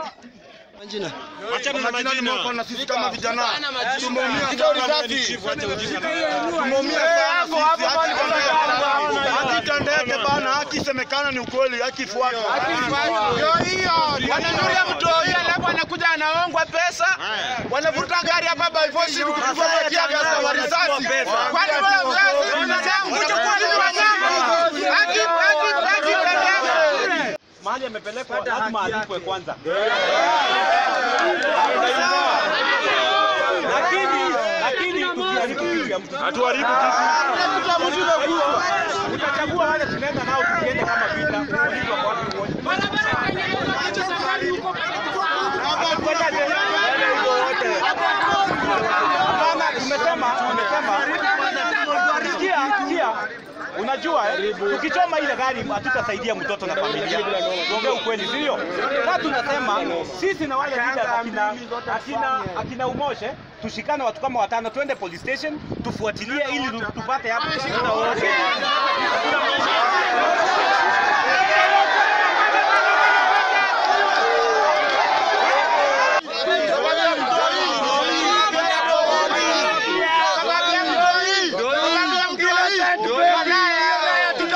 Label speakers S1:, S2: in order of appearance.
S1: Majina.
S2: Achana na
S3: Majina ni
S2: majina.
S3: mwako na sisi kama vijana tumeumia
S2: Wewe
S3: sana.
S2: ni chief, acha ujinga.
S3: Tumeumia sana sisi. Haki tendeke. Haki tendeke bana, haki isemekana ni ukweli, haki ifuatwe.
S4: Ndio hiyo. Wananulia mtoi alafu anakuja anaongwa pesa. Wanavuta gari hapa by force kupigwa matia gari kwa risasi. Kwani wewe wewe unasema kuchukua ni wanyama. Haki haki haki tendeke.
S5: mahali amepelekwa lazima alipwe kwanza. Lakini lakini tusiharibu kitu ya mtu.
S2: Hatuharibu kitu.
S5: Utachagua wale tunaenda nao tukienda kama vita. Ulizwa kwa watu wote. Hapana, tumesema tumesema sikia sikia Unajua eh, tukichoma ile gari hatutasaidia mtoto na familia. Tuongee ukweli, sio? Sasa tunasema sisi na wale leaders akina akina akina Umoshe tushikane watu kama watano, twende police station tufuatilie ili tu- tupate hapo wote.